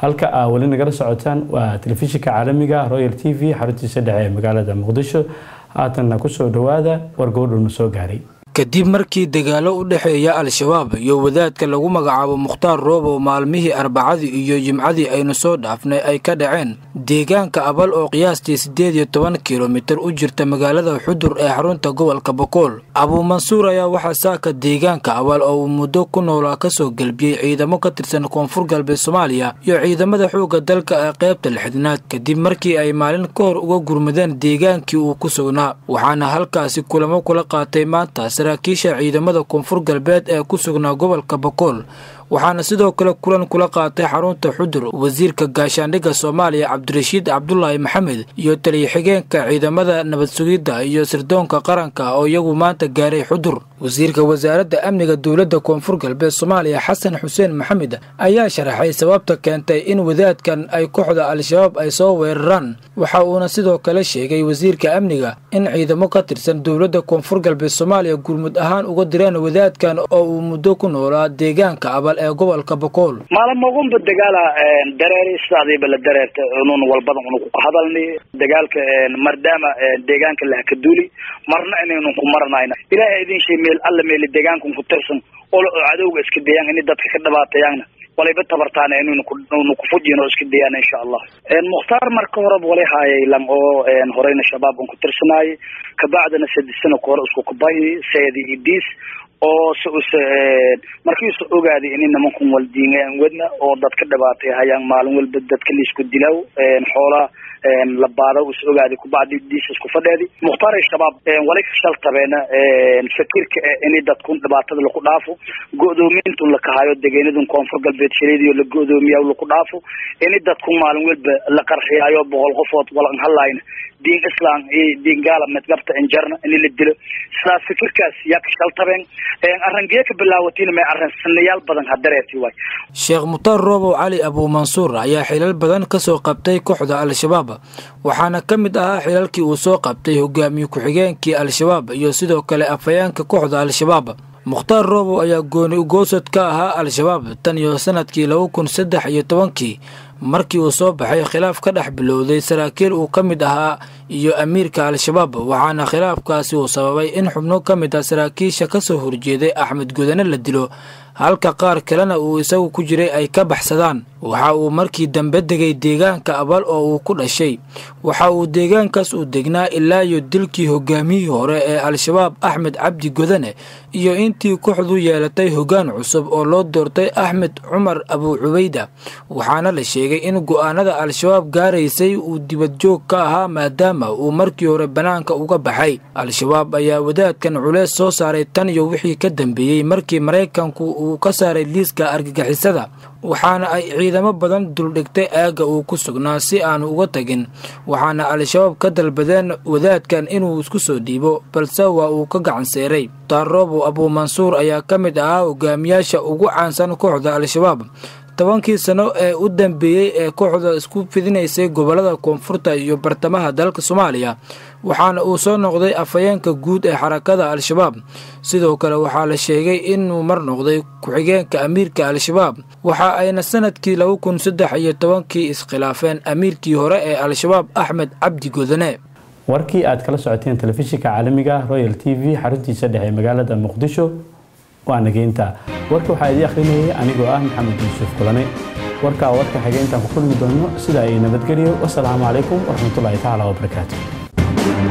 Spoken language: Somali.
halka aa weli nagala socotaan waa telefishinka caalamiga royal t v xaruntiisa dhexe ee magaalada muqdisho haatanna kusoo dhowaada wargoodhowna soo gaaray kadib markii dagaalo u dhexeeya al-shabaab iyo wadaadka lagu magacaabo mukhtaar roobow maalmihii arbacadii iyo jimcadii aynu soo dhaafnay ay ka dhaceen deegaanka abal oo qiyaastii siddeed iyo toban kilomitir u jirta magaalada xudur ee xarunta gobolka bokool abuumansuur ayaa waxaa saaka deegaanka abal oo uu muddo ku noolaa kasoo gelbiyey ciidamo ka tirsan koonfur galbeed soomaaliya iyo ciidamada xoogga dalka ee qaybta lixdanaad kadib markii ay maalin ka hor uga gurmadeen deegaankii uu ku sugnaa waxaana halkaasi kulamo kula qaatay maanta saraakiisha ciidamada koonfur galbeed ee ku sugnaa gobolka bokool waxaana sidoo kale kulan kula qaatay xarunta xudur wasiirka gaashaandhigga soomaaliya cabdirashiid cabdulaahi maxamed iyo taliya-xigeenka ciidamada nabad sugidda iyo sirdoonka qaranka oo iyagu maanta gaaray xudur wasiirka wasaaradda amniga dowladda koonfur galbeed soomaaliya xasan xuseen maxamed ayaa sharaxay sababta keentay in wadaadkan ay kooxda al-shabaab ay soo weeraraan waxa uuna sidoo kale sheegay wasiirka amniga in ciidamo ka tirsan dowladda koonfur galbeed soomaaliya gurmud ahaan uga direen wadaadkan oo uu muddo ku noolaa deegaanka abal ee gobolka bokool maalmogunba dagaala dareeri sidaadiiba la dareerta unun walbadan unu ku hadalni dagaalka maadaama deegaanka lahakaduuli marna inaynu ku maranayna ilaahay idin shay meel alla meeli deegaankan ku tirsan oo cadowga iska dayaan ini dadka ka dhabaatayaanna walayba tabartaana inaynu kunu kufujin oo iska dayaan insha allah mukhtaar marka horeba walay haayay lang oo horeyna shabaab un ku tirsanaayay kabacdana sadisana ku hore isku kubahi seedi idiis oo s us markiisu ogaaday ini nimankun waldiingaan wadna oo dad ka dhibaatay hayaan maalin walba dadka laisku dilaaw xoolaa la baado is ogaaday kubacdi diis isku fadheedi mukhtaar shabaab walay ka shaltabeena fakirka ini dadkun dhibaatada laku dhaafo go-doomiyintun lakahayo degenadun koonfur galbeed shaleediyo la go-doomiya laku dhaafo ini dadkun maalin walba la qarxiyaayo boqol qofood walan halayna diin islam iyo diin gaala medgabta injarna ini la dilo sidaas fikirkaas yaa ka shaltabeen arrangee ka bilaawatiin may arran sanayaal badan hadareerti waay sheekh mukhtaar roobow cali abuumansuur ayaa xilal badan ka soo qabtay kooxda al-shabaab waxaana ka mid ahaa xilalkii uu soo qabtay hogaamiye ku-xigeenkii al-shabaab iyo sidoo kale afhayeenka kooxda al-shabaab mukhtaar roobow ayaa gooni ugoosad ka ahaa al-shabaab tan iyo sanadkii laba kun saddex iyo tobankii markii uu soo baxay khilaaf ka dhex bilowday saraakiil uu ka mid ahaa iyo amiirka al-shabaab waxaana khilaafkaasi uu sababay in xubno ka mid ah saraakiisha ka soo horjeeday axmed gudane la dilo halka qaar kalena uu isagu ku jiray ay ka baxsadaan waxa uu markii dambe degay deegaanka abal oo uu ku dhashay waxa uu deegaankaas uu degnaa ilaa iyo dilkii hogaamiyihii hore ee al-shabaab axmed cabdi godane iyo intii kooxdu yeelatay hoggaan cusub oo loo doortay axmed cumar abuu cubayda waxaana la sheegay in go'aanada al-shabaab gaaraysay uu dibadjoog ka ahaa maadaama uu markii hore bannaanka uga baxay al-shabaab ayaa wadaadkan culeys soo saaray tan iyo wixii ka dambeeyey markii maraykanku uu ka saaray liiska argagixisada waxaana ay ciidamo badan duldhigtay aagga uu ku sugnaa si aanu uga tagin waxaana al-shabaab ka dalbadeen wadaadkan inuu isku soo dhiibo balse waa uu ka gacanseeray taaroobow abuumansuur ayaa ka mid ahaa hogaamiyaasha ugu caansan kooxda al-shabaab tobankii sano ee u dambeeyey ee kooxda isku fidinaysay gobollada koonfurta iyo bartamaha dalka soomaaliya waxaana uu soo noqday afhayeenka guud ee xarakada al-shabaab sidoo kale waxaa la sheegay inuu mar noqday ku-xigeenka amiirka al-shabaab waxa ayna sanadkii laba kun saddex iyo tobankii iskhilaafeen amiirkii hore ee al-shabaab axmed cabdi godane warkii aad kala socoteen telefishinka caalamiga royal t v xaruntiisa dhexe magaalada muqdisho waa nageynta warka waxaa idii akhrinayay anigoo ah maxamed yuusuf kulane warkaa warka xigeentaan ku kulmi doono sida ay nabadgelyo wasalaamu calaykum waraxmatullaahi tacaala wabarakaatu